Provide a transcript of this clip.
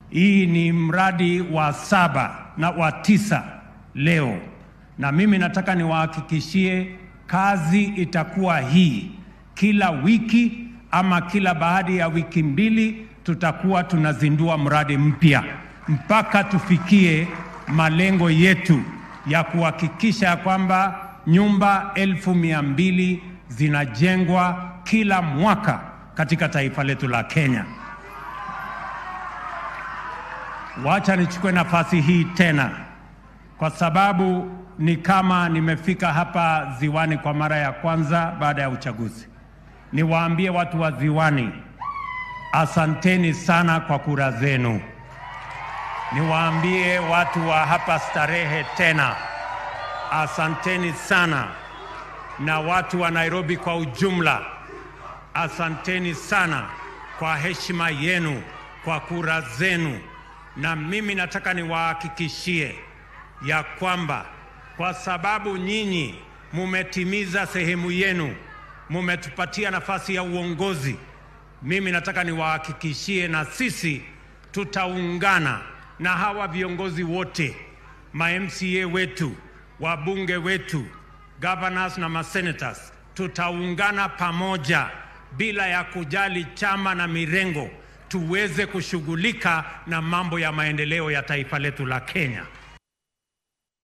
Hii ni mradi wa saba na wa tisa leo, na mimi nataka niwahakikishie kazi itakuwa hii kila wiki ama kila baada ya wiki mbili tutakuwa tunazindua mradi mpya mpaka tufikie malengo yetu ya kuhakikisha kwamba nyumba elfu mia mbili zinajengwa kila mwaka katika taifa letu la Kenya. Wacha nichukue nafasi hii tena, kwa sababu ni kama nimefika hapa Ziwani kwa mara ya kwanza baada ya uchaguzi. Niwaambie watu wa Ziwani, asanteni sana kwa kura zenu. Niwaambie watu wa hapa Starehe tena, asanteni sana, na watu wa Nairobi kwa ujumla, asanteni sana kwa heshima yenu, kwa kura zenu. Na mimi nataka niwahakikishie ya kwamba kwa sababu nyinyi mumetimiza sehemu yenu, mumetupatia nafasi ya uongozi, mimi nataka niwahakikishie na sisi tutaungana na hawa viongozi wote, ma MCA wetu, wabunge wetu, governors na masenators, tutaungana pamoja bila ya kujali chama na mirengo, tuweze kushughulika na mambo ya maendeleo ya taifa letu la Kenya.